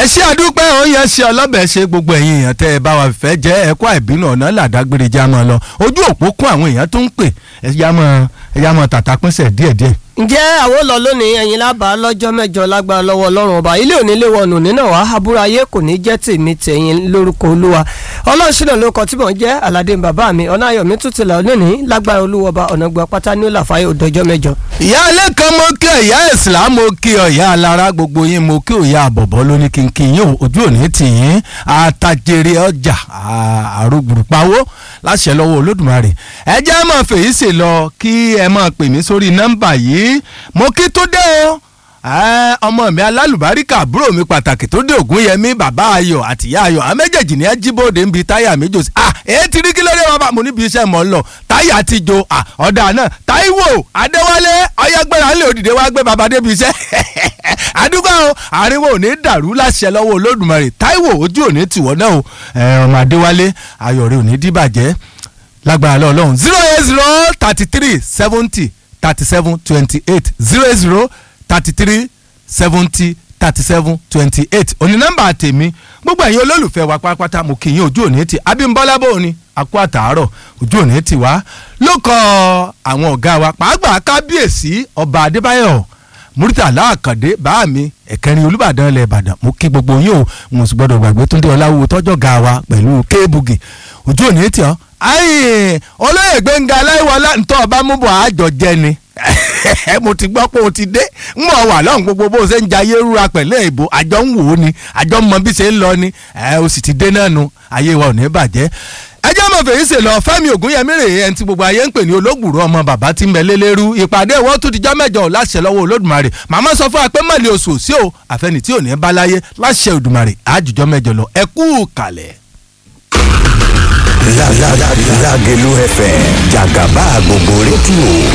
ẹ ṣe àdúpẹ́ oúnjẹ ṣe ọlọ́bẹ̀ ṣe gbogbo ẹ̀yin èèyàn tẹ́ ẹ bá wa fẹ́ jẹ́ ẹ̀kọ́ àìbínú ọ̀nà làdágbére já mọ́ lọ ojú òpó kún àwọn èèyàn tó ń pè ẹ yá mọ́ ẹ yá mọ́ tàtà pínṣẹ̀ díẹ̀díẹ̀. ǹjẹ́ àwọn ò lọ lónìí ẹ̀yin lábàá lọ́jọ́ mẹ́jọ lágbára lọ́wọ́ ọlọ́run ọba ilé òní lè wọnù nínà wá àbúrò ayé kò ní jẹ́ tèmi tẹ̀yìn lórúkọ olúwa ọlọ́run ṣìnà ló kọ tí mò ń jẹ́ aládé bàbá mi ọ̀nà ayọ̀mí tún ti là lónìí lágbára olúwa ọba ọ̀nà gba pátá ní òlàfáyé òdòjọ́ mẹ́jọ. ìyá ilé kan mo kí ọ ìyá ìsìlá mo kí ọ ìyá alára gbogbo yín mo kí òyà àbọ̀bọ̀ lóní kínkín yín ojú òní tì yín àtàjèrè ọjà àrògbùrùpawó láṣẹ lọ́wọ́ olódùmarè ẹ jẹ́ mọ̀ fèyí ṣe lọ kí ẹ máa pè mí sórí nọ́mbà yìí mo kí tó dé o ọmọ mi alálùbáríkà àbúrò mi pàtàkì tó dé ògúnyẹmí bàbá ayọ̀ àtìyá ayọ̀ àwọn méjèèjì ní ẹjíbòde ń bi táyà mi jò sí à èyí ti rí kí lóde wọn bá mo níbi iṣẹ́ mọ́ ń lọ táyà ti jo à ọ̀dà náà táíwò adéwálé ọyẹgbẹ́ra ńlẹ̀ òdìdé wá gbé bàbá débi iṣẹ́ àdúgbò àríwó ò ní dàrú láṣẹ lọ́wọ́ olódùmarè táíwò ojú ò ní tìwọ́ náà o ọmọ adéwálé ayọ̀ rẹ̀ ò ní dìbàjẹ́ lágbára lọ́ọ̀lọ́hún zero eight zero thirty three seventy thirty seven twenty eight zero eight zero thirty three seventy thirty seven twenty eight òní nọ́mbà tèmi gbogbo ẹ̀yin olólùfẹ́ wa pátápátá mo kì í yín ojú òní ti abímbọ́lá bò ní akó àtàárọ̀ ojú òní ti wá ló kọ àwọn ọ̀gá wa pàápàá kábíyèsí ọba adébáyọ̀ muritala àkàndé bá mi ẹ̀kẹrin olùbàdàn ilẹ̀ ìbàdàn mo kí gbogbo yín o mo sì gbọ́dọ̀ gbàgbé túndé ọláwó tọ́jọ́ ga wa pẹ̀lú kéébùgì ojú òní ti ọ́ ayi olóyè gbẹ̀ngà aláìwọlá ntọ́ ọba múbọ̀ àjọ jẹ ni mo ti gbọ́ pé o ti dé ń mọ̀ wà lọ́hùn gbogbo bó o ṣe ń jayé rúra pẹ̀lú ìbò àjọ ń wò ó ni àjọ ń mọ bí ṣe ń lọ ni o sì ti dé náà nu ayé wa ò ní bàjẹ́ ẹjẹ́ mọ̀ fèyí ṣe lọ fẹ́mi ògúnyẹmí rèé ẹni tí gbogbo ayé ń pè ní olóògbùrú ọmọ bàbá tí ń bẹ lélẹ́rú ìpàdé ìwọ́n tún ti jọ́ mẹ́jọ láṣẹ lọ́wọ́ olódùmarè màmá sọ fún wa pé mọ̀lẹ́ oṣù sí o àfẹnì tí ò ní bá láyé láṣẹ òdùmarè àjùjọ́ mẹ́jọ lọ ẹ kú kalẹ̀. Lágẹ̀lú FM jàgàbá gbogbo rédíò